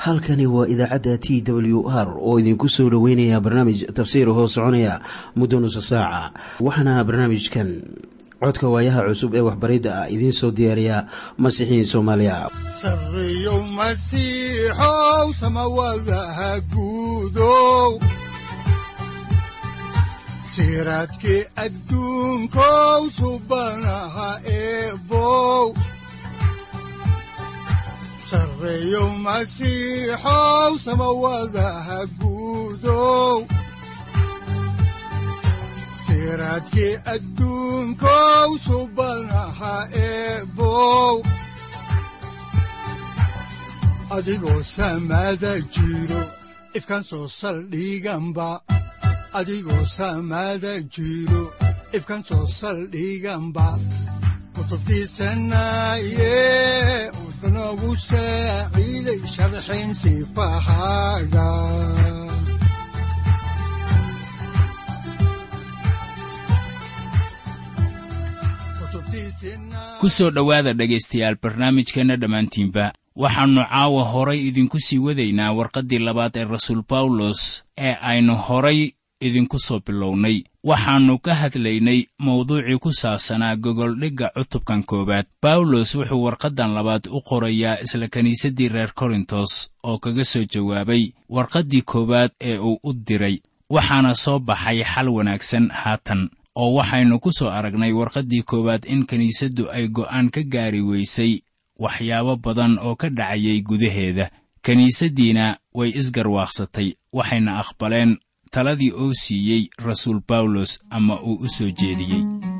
halkani waa idaacadda t w r oo idinku soo dhoweynaya barnaamij tafsiir hoo soconaya muddo nusa saaca waxaana barnaamijkan codka waayaha cusub ee waxbaridda ah idiin soo diyaariya masiixiin soomaaliya sareyow masiixow samawadaha guudow siraadkii adduunkow subanaha eebow sareyow masiixow samawadaha guudow siraadkii adduunkow subanaha eebow adigoo samada jiro ifkan soo saldhiganba adigoo samada jiro ifkan soo saldhiganba kutubtiisanaye udanogu saaciiday sharxin sifahaaga ku soo dhowaada dhegaystayaal barnaamijkeenna dhammaantiinba waxaannu caawa horay idinku sii wadaynaa warqaddii labaad ee rasuul bawlos ee aynu horay idinku soo bilownay waxaannu ka hadlaynay mawduucii ku saabsanaa gogoldhigga cutubkan koowaad bawlos wuxuu warqaddan labaad u qorayaa isla kiniisaddii reer korintos oo kaga soo jawaabay warqaddii koowaad ee uu u diray waxaana soo baxay xal wanaagsan haatan oo waxaynu ku soo aragnay warqaddii koowaad in kiniisaddu ay go'aan ka gaari weysay waxyaabo badan oo ka dhacayay gudaheeda kiniisaddiina way isgarwaaqsatay waxayna aqbaleen taladii oo siiyey rasuul bawlos ama uu u soo jeediyey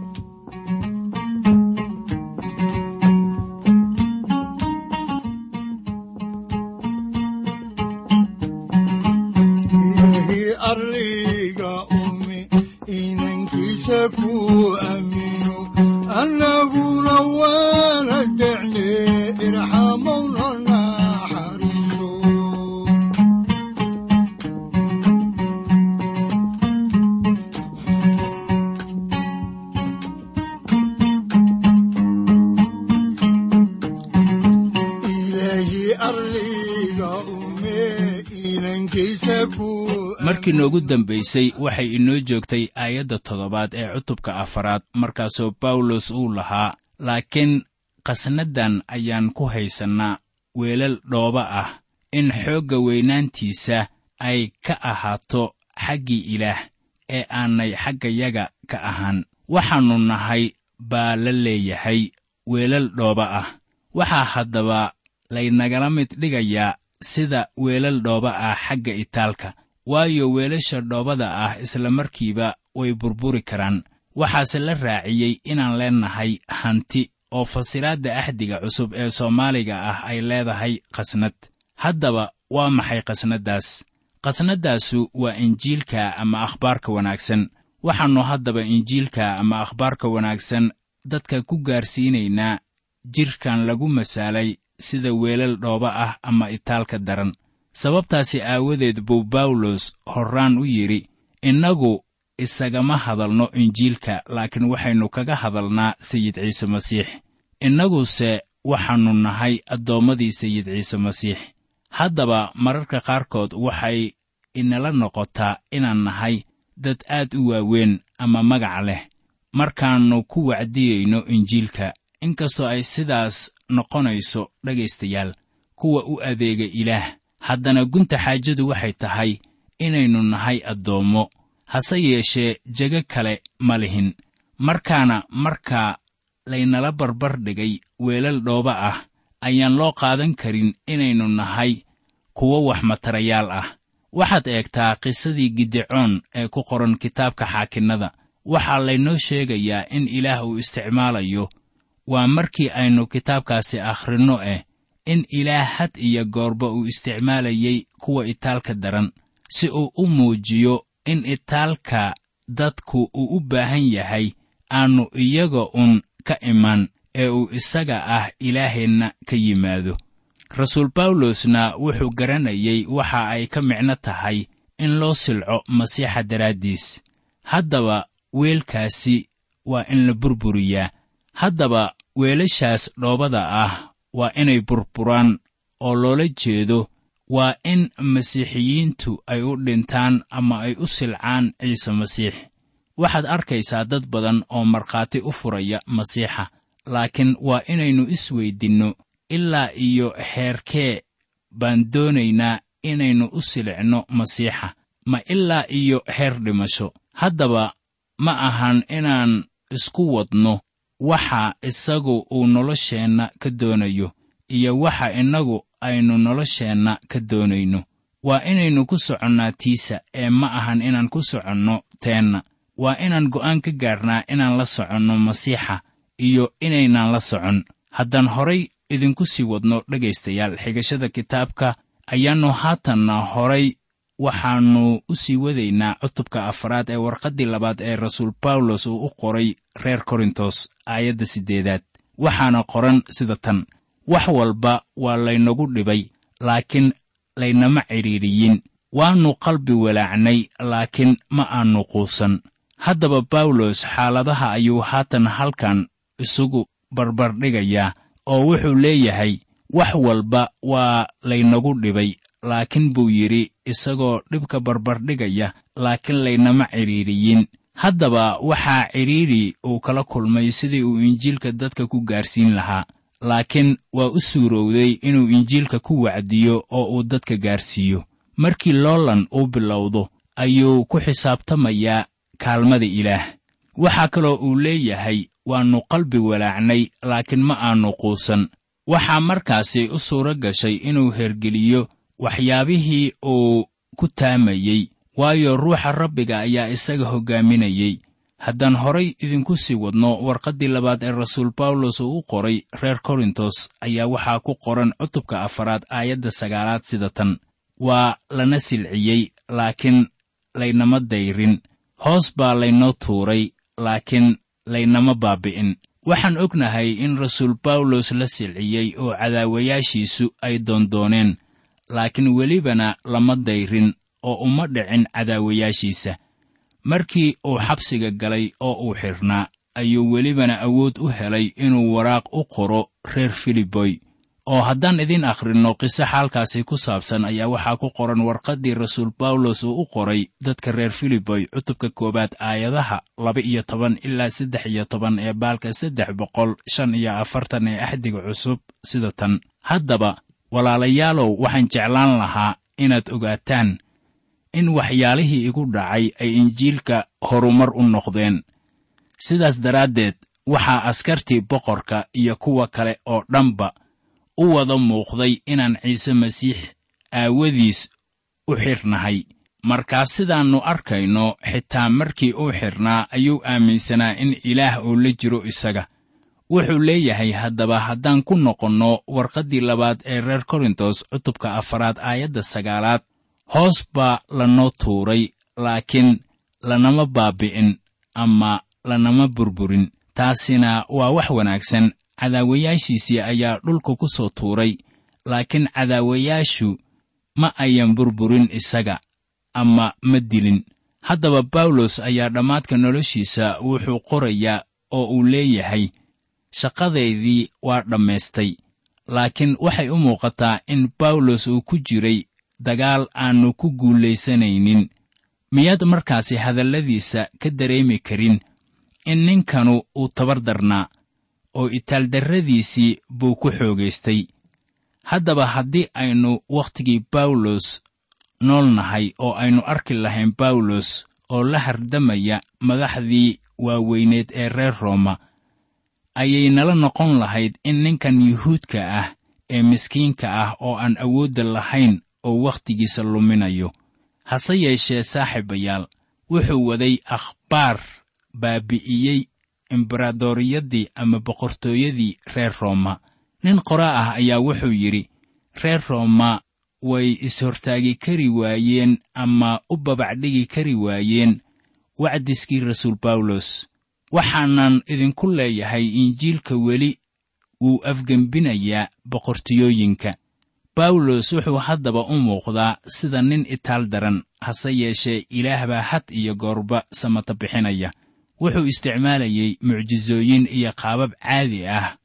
annaguna waana decne irxamowna naxariiro ilaahi arliga ume inankiisa ku markii noogu dambaysay waxay inoo joogtay aayadda toddobaad ee cutubka afaraad markaasoo bawlos uu lahaa laakiin qasnaddan ayaan ku haysannaa weelal dhooba ah in xoogga weynaantiisa ay ka ahaato xaggii ilaah ee aanay xaggayaga ka ahaan waxaannu nahay baa la leeyahay weelal dhooba ah waxaa haddaba laynagala mid dhigayaa sida weelal dhooba ah xagga itaalka waayo weelasha dhoobada ah isla markiiba way burburi karaan waxaase la raaciyey inaan leennahay hanti oo fasiraadda axdiga cusub ee soomaaliga ah ay leedahay qasnad haddaba waa maxay qasnaddaas qasnaddaasu waa injiilka ama akhbaarka wanaagsan waxaannu haddaba injiilka ama akhbaarka wanaagsan dadka ku gaarsiinaynaa jidhkan lagu masaalay sida weelal dhooba ah ama itaalka daran sababtaasi aawadeed buu bawlos horraan u yidhi innagu isagama hadalno injiilka laakiin waxaynu kaga hadalnaa sayid ciise masiix innaguse waxaannu nahay addoommadii sayid ciise masiix haddaba mararka qaarkood waxay inala noqotaa inaan nahay dad aad u waaweyn ama magac leh markaannu ku wacdiyeyno injiilka inkastoo ay sidaas noqonayso dhegaystayaal kuwa u adeega ilaah haddana gunta xaajadu waxay tahay inaynu nahay addoommo hase yeeshee jego kale ma lihin markaana markaa laynala barbar dhigay weelal dhooba ah ayaan loo qaadan karin inaynu nahay kuwo wax matarayaal ah waxaad eegtaa qisadii gidecoon ee ku qoran kitaabka xaakinnada waxaa laynoo sheegayaa in ilaah uu isticmaalayo waa markii aynu kitaabkaasi akhrinno eh in ilaah had iyo goorba uu isticmaalayey kuwa itaalka daran si uu u muujiyo in itaalka dadku uu u baahan yahay aannu iyaga un ka iman ee uu isaga ah ilaaheenna ka yimaado rasuul bawlosna wuxuu garanayey waxa ay ka micno tahay in loo silco masiixa daraaddiis haddaba weelkaasi waa in la burburiyaa haddaba weelashaas dhoobada ah waa inay burburaan oo loola jeedo waa in masiixiyiintu ay u dhintaan ama ay u silcaan ciise masiix waxaad arkaysaa dad badan oo markhaati u furaya masiixa laakiin waa inaynu isweydinno ilaa iyo heerkee baan doonaynaa inaynu u silicno masiixa ma ilaa iyo heer dhimasho haddaba ma ahan inaan isku wadno waxa isagu uu nolosheenna ka doonayo iyo waxa innagu aynu nolosheenna ka doonayno waa inaynu ku soconnaa tiisa ee ma ahan inaan ku soconno teenna waa inaan go'aan ka gaarnaa inaan la soconno masiixa iyo inaynaan la socon haddaan horay idinku sii wadno dhegaystayaal xigashada kitaabka ayaannu haatanna horay waxaannu u sii wadaynaa cutubka afaraad ee warqaddii labaad ee rasuul bawlos uu u qoray reer korintos aayadda siddeedaad waxaana qoran sida tan wax walba waa laynagu dhibay laakiin laynama cidhiidhiyin waannu qalbi walaacnay laakiin ma aannu quusan haddaba bawlos xaaladaha ayuu haatan halkan isugu barbardhigayaa oo wuxuu leeyahay wax walba waa laynagu dhibay laakiin buu yidhi isagoo dhibka barbardhigaya laakiin laynama cidhiidhiyin haddaba waxaa cidhiidhi uu kala kulmay sidii uu injiilka dadka ku gaarsiin lahaa laakiin waa u suurowday inuu injiilka ku wacdiyo oo uu dadka gaarsiiyo markii loolan uu bilowdo ayuu ku xisaabtamayaa kaalmada ilaah waxaa kaloo uu leeyahay waannu qalbi walaacnay laakiin ma aannu quusan waxaa markaasi u suuro gashay inuu hergeliyo waxyaabihii uu ku taamayey waayo ruuxa rabbiga ayaa isaga hoggaaminayey haddaan horay idinku sii wadno warqaddii labaad ee rasuul bawlos uu u qoray reer korintos ayaa waxaa ku qoran cutubka afaraad aayadda sagaalaad sida tan waa lana silciyey laakiin laynama dayrin hoos baa laynoo tuuray laakiin laynama baabi'in waxaan ognahay in rasuul bawlos la silciyey oo cadaawayaashiisu ay doondooneen laakiin welibana lama dayrin oo uma dhicin cadaawayaashiisa markii uu xabsiga galay oo uu xidhnaa ayuu welibana awood u helay inuu waraaq u qoro reer filiboy oo haddaan idiin akhrinno qiso xaalkaasi ku saabsan ayaa waxaa ku qoran warqaddii rasuul bawlos uu u qoray dadka reer filiboy cutubka koowaad aayadaha laba iyo toban ilaa saddex iyo toban ee baalka saddex boqol shan iyo afartan ee axdiga cusub sida tan haddaba walaalayaalow waxaan jeclaan lahaa inaad ogaataan in waxyaalihii igu dhacay ay injiilka horumar u noqdeen sidaas daraaddeed waxaa askartii boqorka iyo kuwa kale oo dhanba u wada muuqday inaan ciise masiix aawadiis u xidhnahay markaas sidaannu arkayno xitaa markii uu xidhnaa ayuu aaminsanaa in ilaah uu la jiro isaga wuxuu leeyahay haddaba haddaan ku noqonno warqaddii labaad ee reer korintos cutubka afaraad aayadda sagaalaad hoos baa lanoo tuuray laakiin lanama baabi'in ama lanama burburin taasina waa wax wanaagsan cadaawayaashiisii ayaa dhulka ku soo tuuray laakiin cadaawayaashu ma ayan burburin isaga ama ma dilin haddaba bawlos ayaa dhammaadka noloshiisa wuxuu qorayaa oo uu leeyahay shaqadaydii waa dhammaystay laakiin waxay u muuqataa in bawlos uu ku jiray dagaal aannu ku guulaysanaynin miyaad markaasi hadalladiisa ka dareemi karin in ninkanu uu tabar darnaa oo itaaldarradiisii buu ku xoogaystay haddaba haddii aynu wakhtigii bawlos nool nahay oo aynu arki lahayn bawlos oo la hardamaya madaxdii waaweyneed ee reer rooma ayay nala noqon lahayd in ninkan yuhuudka ah ee miskiinka ah oo aan awoodda lahayn oo wakhtigiisa luminayo hase yeeshee saaxiibayaal wuxuu waday akhbaar baabi'iyey embaradoriyadii ama boqortooyadii reer rooma nin qoraa ah ayaa wuxuu yidhi reer rooma way is-hortaagi kari waayeen ama u babacdhigi kari waayeen wacdiskii rasuul bawlos waxaanan idinku leeyahay injiilka weli wuu afgembinayaa boqortooyooyinka bawlos wuxuu haddaba u muuqdaa sida nin itaal daran hase yeeshee ilaah baa had iyo goorba samata bixinaya wuxuu isticmaalayey mucjisooyin iyo qaabab caadi ah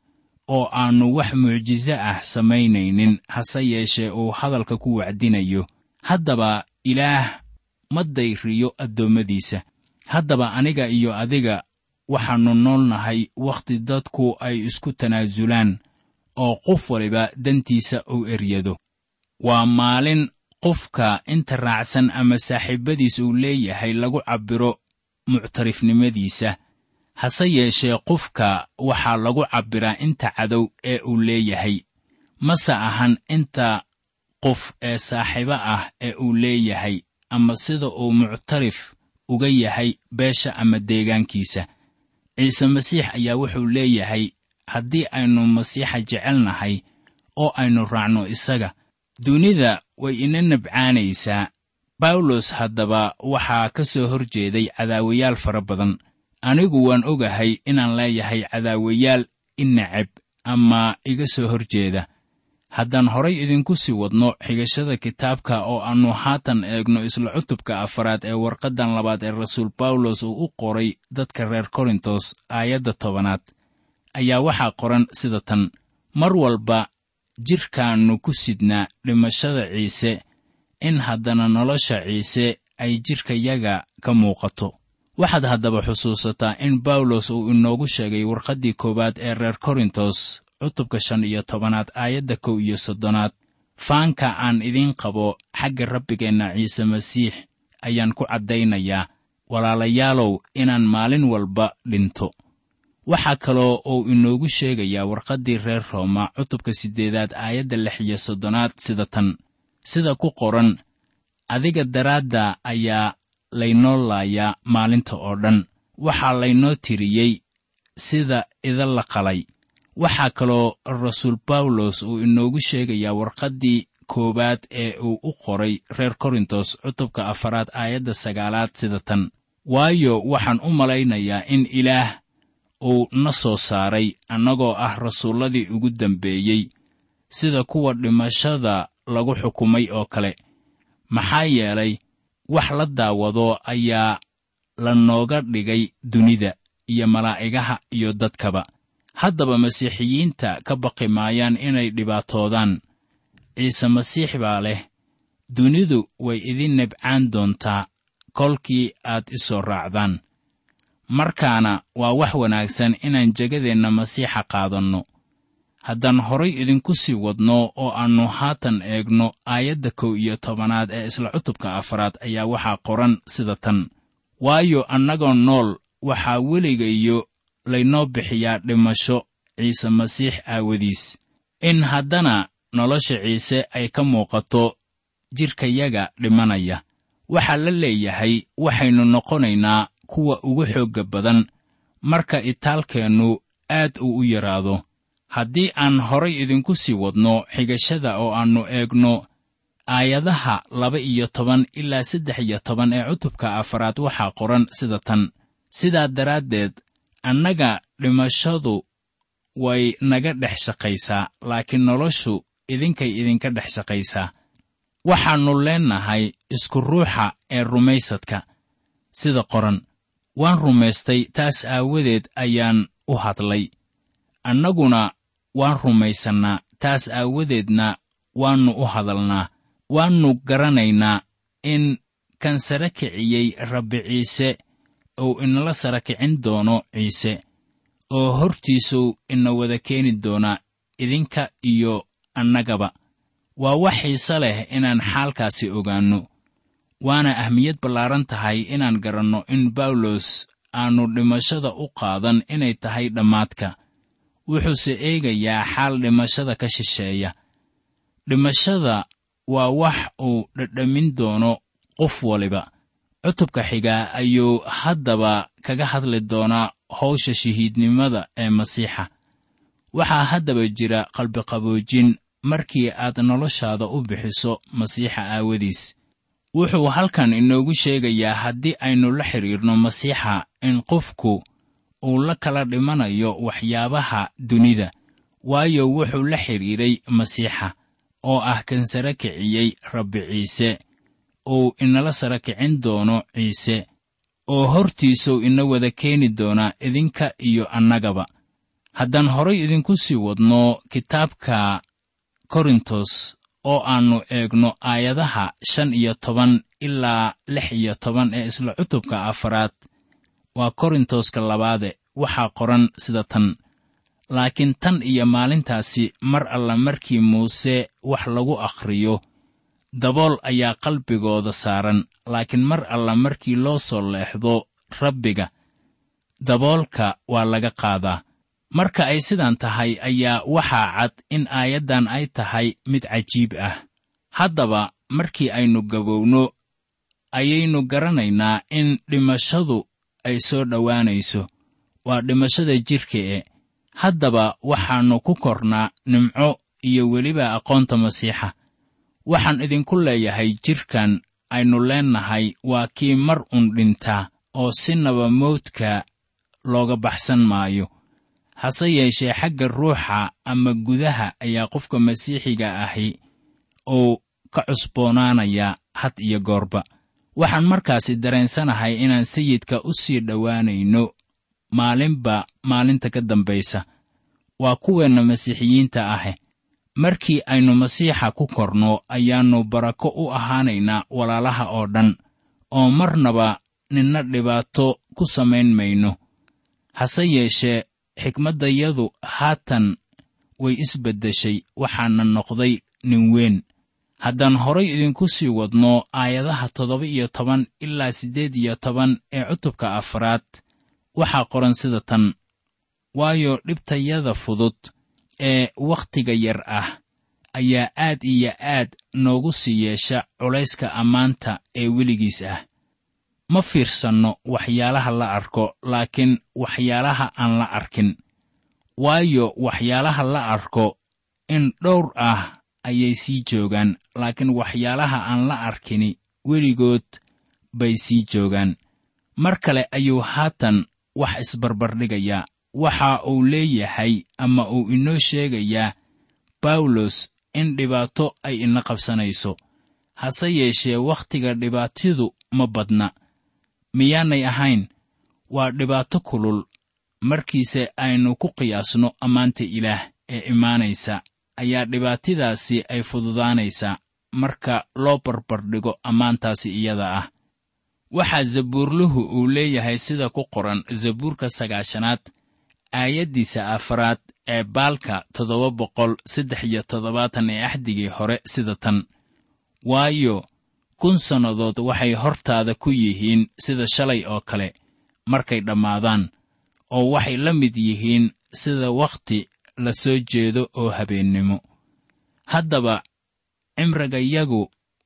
oo aannu wax mucjiso ah samaynaynin hase yeeshee uu hadalka ku wacdinayo haddaba ilaah ma dayriyo addoommadiisa haddaba aniga iyo adiga waxaannu nool nahay wakhti dadku ay isku tanaasulaan oo qof waliba dantiisa uu eryado waa maalin qofka inta raacsan ama saaxiibbadiis uu leeyahay lagu cabbiro muctarifnimadiisa hase yeeshee qofka waxaa lagu cabbiraa inta cadow ee uu leeyahay mase ahan inta qof ee saaxiibo ah ee uu leeyahay ama sida uu muctarif uga yahay beesha ama deegaankiisa ciise masiix ayaa wuxuu leeyahay haddii aynu masiixa jecelnahay oo aynu raacno isaga dunida way ina nabcaanaysaa bawlos haddaba waxaa ka soo hor jeeday cadaawayaal fara badan anigu waan ogahay inaan leeyahay cadaawayaal i necab ama iga soo hor jeeda haddaan horay idinku sii wadno xigashada kitaabka oo aannu haatan eegno isla cutubka afaraad ee warqaddan labaad ee rasuul bawlos uu u qoray dadka reer korintos aayadda tobanaad ayaa waxaa qoran sida tan mar walba jidhkaannu ku sidnaa dhimashada ciise in haddana nolosha ciise ay jidhkayaga ka muuqato waxaad haddaba xusuusataa in bawlos uu inoogu sheegay warqaddii koowaad ee reer korintos cutubka shan iyo tobanaad aayadda kow iyo soddonaad faanka aan idiin qabo xagga rabbigeenna ciise masiix ayaan ku caddaynayaa walaalayaalow inaan maalin walba dhinto waxaa kaloo uu inoogu sheegayaa warqaddii reer rooma cutubka siddeedaad aayadda lix iyo soddonaad sida tan sida ku qoran adiga daraadda ayaa laynoo laayaa maalinta oo dhan waxaa laynoo tiriyey sida ida la qalay waxaa kaloo rasuul bawlos uu inoogu sheegayaa warqaddii koowaad ee uu u qoray reer korintos cutubka afaraad aayadda sagaalaad sida tan waayo waxaan u malaynayaa in ilaah uu na soo saaray annagoo ah rasuulladii ugu dambeeyey sida kuwa dhimashada lagu xukumay oo kale maxaa yeelay wax la daawado ayaa la nooga dhigay dunida iyo malaa'igaha iyo dadkaba haddaba masiixiyiinta ka baqi maayaan inay dhibaatoodaan ciise masiix baa leh dunidu way idin nebcaan doontaa kolkii aad i soo raacdaan markaana waa wax wanaagsan inaan jegadeenna masiixa qaadanno haddaan horay idinku sii wadno oo aannu haatan eegno aayadda kow iyo tobanaad ee isla cutubka afaraad ayaa waxaa qoran sida tan waayo annagoo nool waxaa weligayo laynoo bixiyaa dhimasho ciise masiix aawadiis in haddana nolosha ciise ay ka muuqato jidhkayaga dhimanaya waxaa la leeyahay waxaynu noqonaynaa kuwa ugu xoogga badan marka itaalkeennu aad uu u yaraado haddii aan horay idinku sii wadno xigashada oo aannu eegno aayadaha laba iyo toban ilaa saddex iyo toban ee cutubka afaraad waxaa qoran sida tan sidaa daraaddeed annaga dhimashadu way naga dhex shaqaysaa laakiin noloshu idinkay idinka dhex shaqaysaa waxaannu leennahay isku ruuxa ee rumaysadka sida qoran waan rumaystay taas aawadeed ayaan u hadlay annaguna waan rumaysannaa taas aawadeedna waannu u hadalnaa waannu garanaynaa in kan sara kiciyey rabbi ciise uu inala sara kicin doono ciise oo hortiisuu ina wada keeni doonaa idinka iyo annagaba waa wax xiise leh inaan xaalkaasi ogaanno waana ahmiyad ballaaran tahay inaan garanno in bawlos aannu dhimashada u qaadan inay tahay dhammaadka wuxuuse eegayaa xaal dhimashada ka shisheeya dhimashada waa wax uu dhadhamin doono qof waliba cutubka xigaa ayuu haddaba kaga hadli doonaa hawsha shahiidnimada ee masiixa waxaa haddaba jira qalbiqaboojin markii aad noloshaada u bixiso masiixa aawadiis wuxuu halkan inoogu sheegayaa haddii aynu la xidhiirno masiixa in qofku uu la kala dhimanayo waxyaabaha dunida waayo wuxuu la xidhiiray masiixa oo ah kan sara kiciyey rabbi ciise uu inala sara kicin doono ciise oo hortiisuu ina wada keeni doonaa idinka iyo annagaba haddaan horay idinku sii wadno kitaabka korintos oo aannu eegno aayadaha shan iyo toban ilaa lix iyo toban ee isla cutubka afaraad waa korintoska labaade waxaa qoran sida tan laakiin tan iyo maalintaasi mar alla markii muuse wax lagu akhriyo dabool ayaa qalbigooda saaran laakiin mar alla markii loo soo leexdo rabbiga daboolka waa laga qaadaa marka ay sidan tahay ayaa waxaa cad in aayaddan ay tahay mid cajiib ah haddaba markii aynu gabowno ayaynu garanaynaa in dhimashadu ay soo dhowaanayso waa dhimashada jidhka e haddaba waxaannu ku kornaa nimco iyo weliba aqoonta masiixa waxaan idinku leeyahay jidhkan aynu leennahay waa kii mar un dhintaa oo sinaba mawdka looga baxsan maayo hase yeeshee xagga ruuxa ama gudaha ayaa qofka masiixiga ahi uu ka cusboonaanayaa had iyo goorba waxaan markaasi dareensanahay inaan sayidka u sii dhowaanayno maalinba maalinta ka dambaysa waa kuweenna masiixiyiinta ahe markii aynu masiixa ku korno ayaannu barako u ahaanaynaa walaalaha oo dhan oo marnaba ninna dhibaato ku samayn mayno hase yeeshee xikmaddayadu haatan way isbeddeshay waxaana noqday nin weyn haddaan horay idinku sii wadno aayadaha toddoba iyo toban ilaa siddeed iyo toban ee cutubka afraad waxaa qoran sida tan waayo dhibtayada fudud ee wakhtiga yar ah ayaa aad iyo aad noogu sii yeesha culayska ammaanta ee weligiis ah ma fiirsanno waxyaalaha la arko laakiin waxyaalaha aan la arkin waayo waxyaalaha la arko in dhowr ah ayay sii joogaan laakiin waxyaalaha aan la arkini weligood bay sii joogaan mar kale ayuu haatan wax isbarbardhigayaa waxa uu leeyahay ama uu inoo sheegayaa bawlos in dhibaato ay ina qabsanayso hase yeeshee wakhtiga dhibaatadu ma badna miyaanay ahayn waa dhibaato kulul markiise aynu ku qiyaasno ammaanta ilaah ee imaanaysa ayaa dhibaatadaasi ay fududaanaysaa marka loo barbardhigo ammaantaasi iyada ah waxaa zabuurluhu uu leeyahay sida ku qoran zabuurka sagaashanaad aayaddiisa afraad ee baalka toddoba boqol saddex iyo toddobaatan ee axdigii hore sida tan waayo kun sannadood waxay hortaada ku yihiin sida shalay oo kale markay dhammaadaan oo waxay la mid yihiin sida wakhti la soo jeedo oo habeennimo haddaba cimrigayagu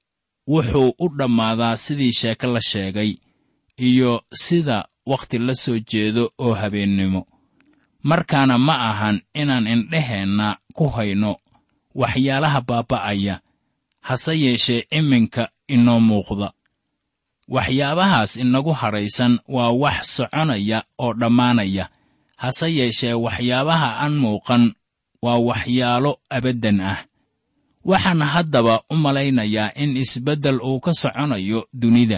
wuxuu u dhammaadaa sidii sheeko la sheegay iyo sida wakhti la soo jeedo oo habeennimo markaana ma ahan inaan indheheenna ku hayno waxyaalaha baaba'aya hase yeeshee iminka inoo muuqda waxyaabahaas inagu hadhaysan waa wax soconaya oo dhammaanaya hase yeeshee waxyaabaha aan muuqan waa waxyaalo abaddan ah waxaan haddaba u malaynayaa in isbeddel uu ka soconayo dunida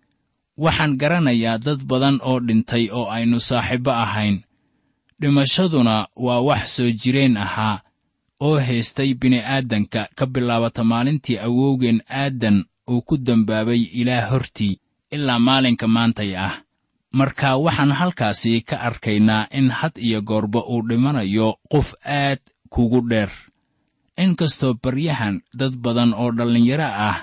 waxaan garanayaa dad badan oo dhintay oo aynu saaxiibbo ahayn dhimashaduna waa wax soo jireen ahaa oo haystay bini'aadanka ka bilaabata maalintii awowgeen aadan uu ku dembaabay ilaah hortii ilaa maalinka maantay ah marka waxaan halkaasi ka arkaynaa in had iyo goorba uu dhimanayo qof aad kugu dheer inkastoo baryahan dad badan oo dhallinyaro ah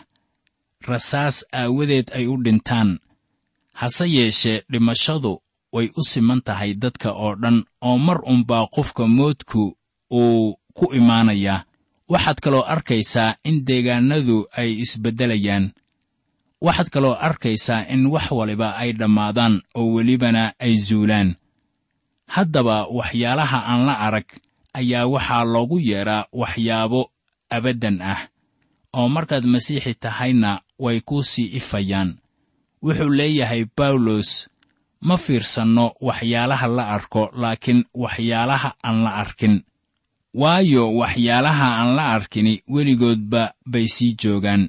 rasaas aawadeed ay u dhintaan hase yeeshee dhimashadu way u siman tahay dadka oo dhan oo mar unbaa qofka moodku uu ku imaanayaa waxaad kaloo arkaysaa in deegaannadu ay isbeddelayaan waxaad kaloo arkaysaa in wax waliba ay dhammaadaan oo welibana ay zuulaan haddaba waxyaalaha aan la arag ayaa waxaa loogu yeedhaa waxyaabo abaddan ah oo markaad masiixi tahayna way kuu sii ifayaan wuxuu leeyahay bawlos ma fiirsanno waxyaalaha la arko laakiin waxyaalaha aan la arkin waayo waxyaalaha aan la arkini weligoodba bay sii joogaan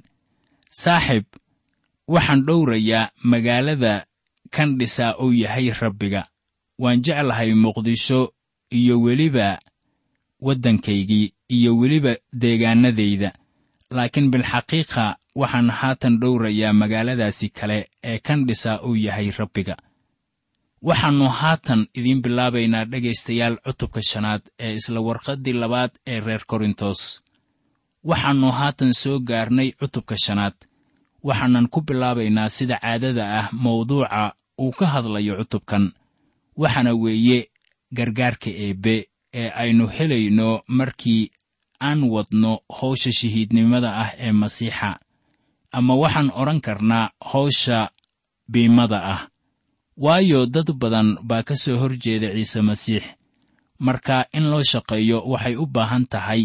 saaxib waxaan dhowrayaa magaalada kan dhisaa uu yahay rabbiga waan jeclahay muqdisho iyo weliba waddankaygii iyo weliba deegaannadayda laakiin bilxaqiiqa waxaan haatan dhowrayaa magaaladaasi kale ee kan dhisaa uu yahay rabbiga waxaannu haatan idiin bilaabaynaa dhegaystayaal cutubka shanaad ee isla warqaddii labaad ee reer korintos waxaannu haatan soo gaarnay cutubka shanaad waxaanan ku bilaabaynaa sida caadada ah mawduuca uu ka hadlayo cutubkan waxaana weeye gargaarka eebbe ee aynu helayno markii aan wadno hawsha shahiidnimada ah ee masiixa ama waxaan odhan karnaa hawsha biimada ah waayo dad badan baa ka soo hor jeeda ciise masiix marka in loo shaqeeyo waxay u baahan tahay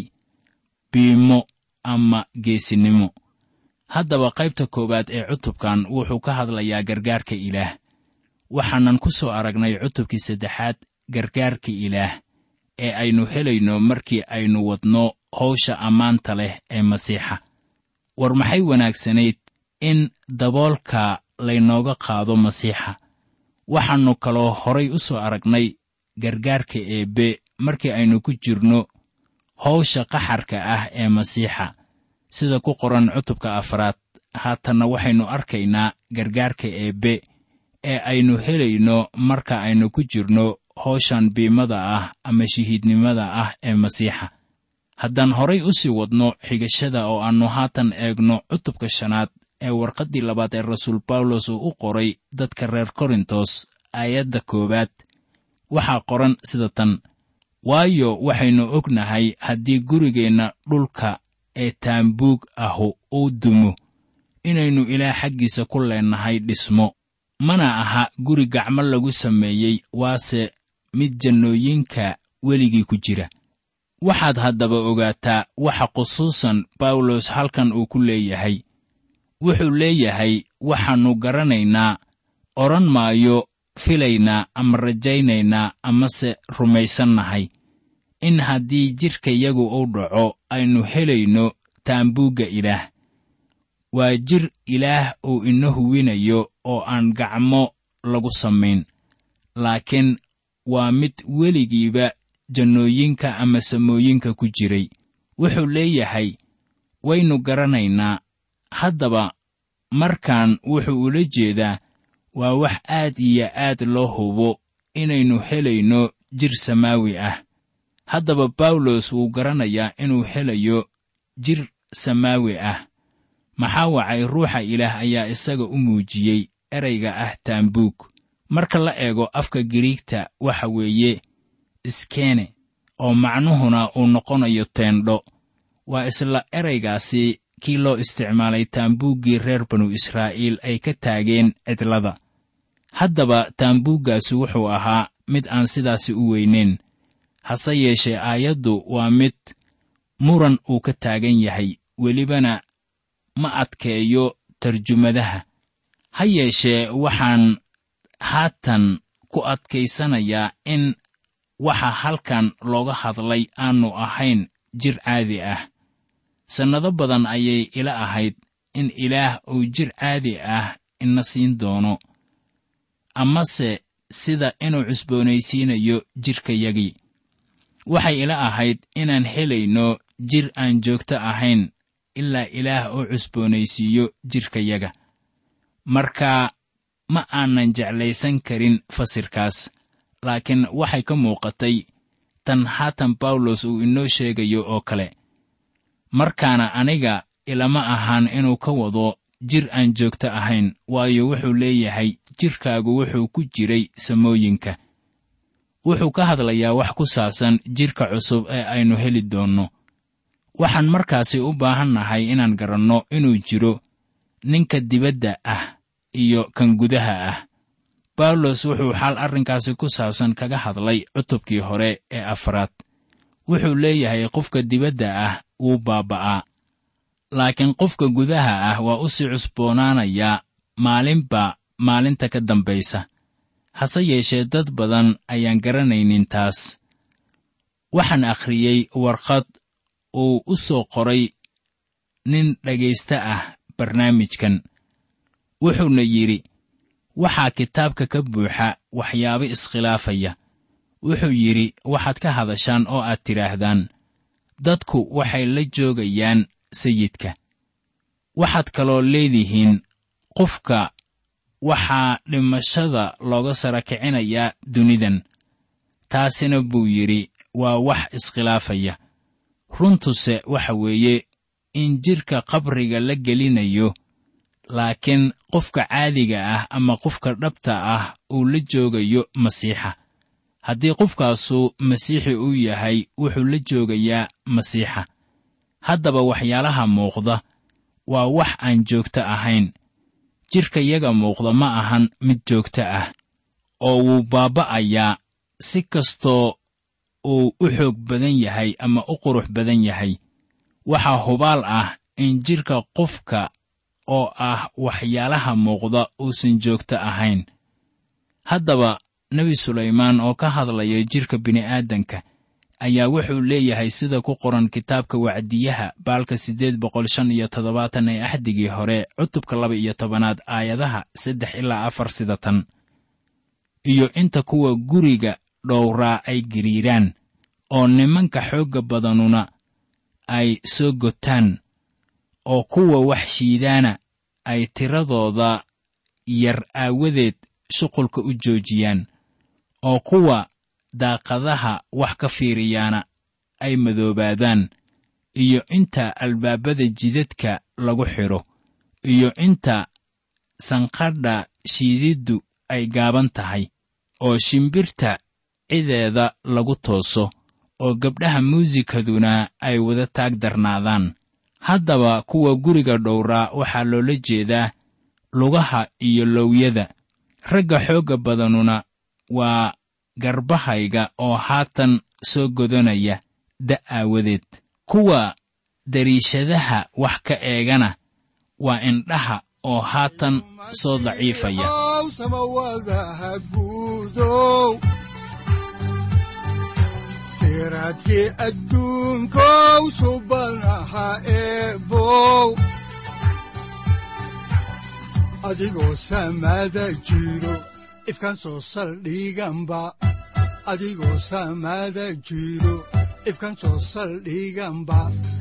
biimo ama geesinimo haddaba qaybta koowaad ee cutubkan wuxuu ka hadlayaa gargaarka ilaah waxaanan ku soo aragnay cutubkii saddexaad gargaarka ilaah ee aynu helayno markii aynu wadno hawsha ammaanta leh ee masiixa war maxay wanaagsanayd in daboolka laynooga qaado masiixa waxaannu kaloo horay u soo aragnay gargaarka eebbe markii aynu ku jirno hawsha qaxarka ah ee masiixa sida ku qoran cutubka afraad haatanna waxaynu arkaynaa gargaarka eebbe ee aynu helayno marka aynu ku jirno hawshan biimada ah ama shahiidnimada ah ee masiixa haddaan horay u sii wadno xigashada oo aannu haatan eegno cutubka shanaad ee warqaddii labaad ee rasuul bawlos uu u qoray dadka reer korintos aayadda koowaad waxaa qoran sida tan waayo waxaynu ognahay haddii gurigeenna dhulka ee taambuug ahu uu dumo inaynu ilaah xaggiisa ku leennahay dhismo mana aha guri gacmo lagu sameeyey waase mid jannooyinka weligii ku jira waxaad haddaba ogaataa waxa khusuusan bawlos halkan uu ku leeyahay wuxuu leeyahay waxaannu garanaynaa odhan maayo filaynaa ama rajaynaynaa amase rumaysannahay in haddii jidhkayagu uu dhaco aynu helayno taambuugga ilaah waa jir ilaah uu ina huwinayo oo aan gacmo lagu samayn laakiin waa mid weligiiba jannooyinka ama samooyinka ku jiray wuxuu leeyahay waynu garanaynaa haddaba markaan wuxuu ula jeedaa waa wax aad iyo aad loo hubo inaynu helayno jir samaawi ah haddaba bawlos wuu garanayaa inuu helayo jir samaawi ah maxaa wacay ruuxa ilaah ayaa isaga u muujiyey erayga ah taambuug marka la eego afka giriigta waxa weeye iskene oo macnuhuna uu noqonayo teendho waa isla eraygaasi kii loo isticmaalay taambuuggii reer banu israa'iil ay ka taageen cidlada haddaba taambuuggaasi wuxuu ahaa mid aan sidaasi u weynayn hase yeeshee aayaddu waa mid muran uu ka taagan yahay welibana ma adkeeyo tarjumadaha ha yeeshee waxaan haatan ku adkaysanayaa in waxa halkan looga hadlay aanu ahayn jir caadi ah sannado badan ayay ila ahayd in ilaah uu jir caadi ah ina siin doono amase sida inuu cusboonaysiinayo jidhkayagii waxay ila ahayd inaan helayno jir aan joogto ahayn ilaa ilaah uu cusboonaysiiyo jidhkayaga marka ma aanan jeclaysan karin fasirkaas laakiin waxay ka muuqatay tan haatan bawlos uu inoo sheegayo oo kale markaana aniga ilama ahaan inuu ka wado jir aan joogto ahayn waayo wuxuu leeyahay jidhkaagu wuxuu ku jiray samooyinka wuxuu ka hadlayaa wax ku saabsan jidhka cusub ee aynu heli doonno waxaan markaasi u baahannahay inaan garanno inuu jiro ninka dibadda ah iyo kan gudaha ah bawlos wuxuu xaal arrinkaasi ku saabsan kaga hadlay cutubkii hore ee afraad wuxuu leeyahay qofka dibadda ah wuu baaba'aa laakiin qofka gudaha ah waa u sii cusboonaanayaa maalinba maalinta ka dambaysa hase yeeshee dad badan ayaan garanaynin taas waxaan akhriyey warqad uu u soo qoray nin dhegaysta ah barnaamijkan wuxuuna yidhi waxaa kitaabka ka buuxa waxyaabo iskhilaafaya wuxuu yidhi waxaad ka hadashaan oo aad tidhaahdaan dadku waxay la joogayaan sayidka waxaad kaloo leedihiin qofka waxaa dhimashada looga sara kicinayaa dunidan taasina buu yidhi waa wax iskhilaafaya runtuse waxa weeye in jidhka qabriga la gelinayo laakiin qofka caadiga ah ama qofka dhabta ah uu la joogayo masiixa haddii qofkaasu masiixi uu yahay wuxuu la joogayaa masiixa haddaba waxyaalaha muuqda waa wax aan joogto ahayn jidhka yaga muuqda ma ahan mid joogto ah oo wuu baaba'ayaa si kastoo uu u xoog badan yahay ama u qurux badan yahay waxaa hubaal ah in jidhka qofka oo ah waxyaalaha muuqda uusan joogto ahayn haddaba nebi sulaymaan oo ka hadlaya jidhka bini'aadanka ayaa wuxuu leeyahay sida ku qoran kitaabka wacdiyaha baalka siddeed boqol shan iyo toddobaatan ee axdigii hore cutubka laba iyo tobanaad aayadaha saddex ilaa afar sida tan iyo inta kuwa guriga dhowraa ay giriiraan oo nimanka xoogga badanuna ay soo gotaan oo kuwa wax shiidaana ay tiradooda yar aawadeed shuqulka u joojiyaan oo kuwa daaqadaha wax ka fiiriyaana ay madoobaadaan iyo inta albaabada jidadka lagu xidho iyo inta sanqadha shiididdu ay gaaban tahay oo shimbirta cideeda lagu tooso oo gabdhaha muusikaduna ay wada taag darnaadaan haddaba kuwa guriga dhowraa waxaa loola jeedaa lugaha iyo lowyada ragga xoogga badanuna waa garbahayga oo haatan soo godanaya da' aawadeed kuwa dariishadaha wax ka eegana waa indhaha oo haatan soo daciifaya samawadaha guudow siraadkii adduunkow subanaha eebow adigoo samaada jiro ifkan soo saldhiganba adigoo samaada jiro ifkan soo saldhiganba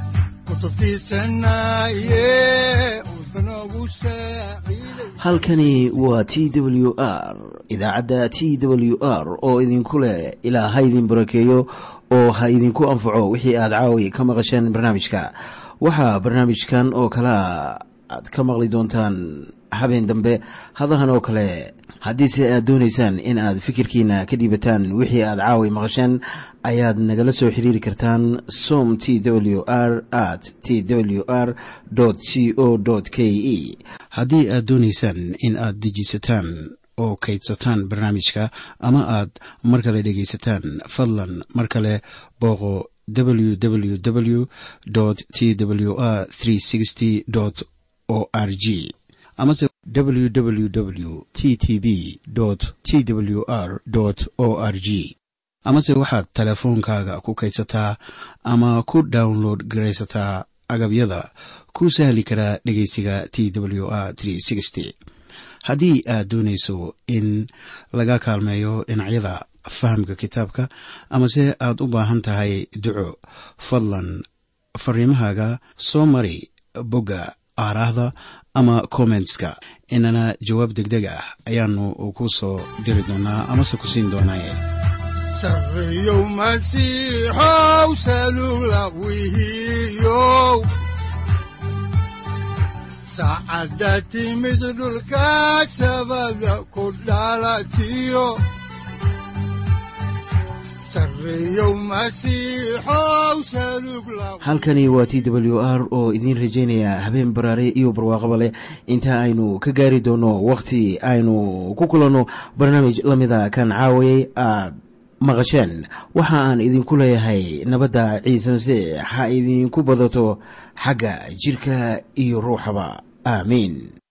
halkani waa t w r idaacadda t w r oo idinku leh ilaa ha idin barakeeyo oo ha idinku anfaco wixii aad caawi ka maqasheen barnaamijka waxaa barnaamijkan oo kalea aad ka maqli doontaan habeen dambe hadahan oo kale haddiise aad doonaysaan in aad fikirkiina ka dhiibataan wixii aad caawi maqasheen ayaad nagala soo xiriiri kartaan som t w r at t w r c o k e haddii aad doonaysaan in aad dejiisataan oo kaydsataan barnaamijka ama aad mar kale dhegaysataan fadlan mar kale booqo www t w r o r g amase www t t b t w r o r g amase waxaad teleefoonkaaga ku kaydsataa ama ku download garaysataa agabyada ku sahli karaa dhegeysiga t w r haddii aad doonayso in laga kaalmeeyo dhinacyada fahamka kitaabka amase aad u baahan tahay duco fadlan fariimahaaga soo mari bogga aaraahda ama kommentska inana jawaab degdeg ah ayaanu ku soo diri doonaa amase ku siin doonaaye sareyow masiixow salugla wihiyow saacadda timid dhulka sabada ku dhalatiyo halkani waa t w r oo idiin rajaynaya habeen baraare iyo barwaaqaba leh inta aynu ka gaari doono wakhti aynu ku kulanno barnaamij la mida kan caawayay aad maqasheen waxa aan idinku leeyahay nabadda ciise masiix ha idinku badato xagga jidhka iyo ruuxaba aamiin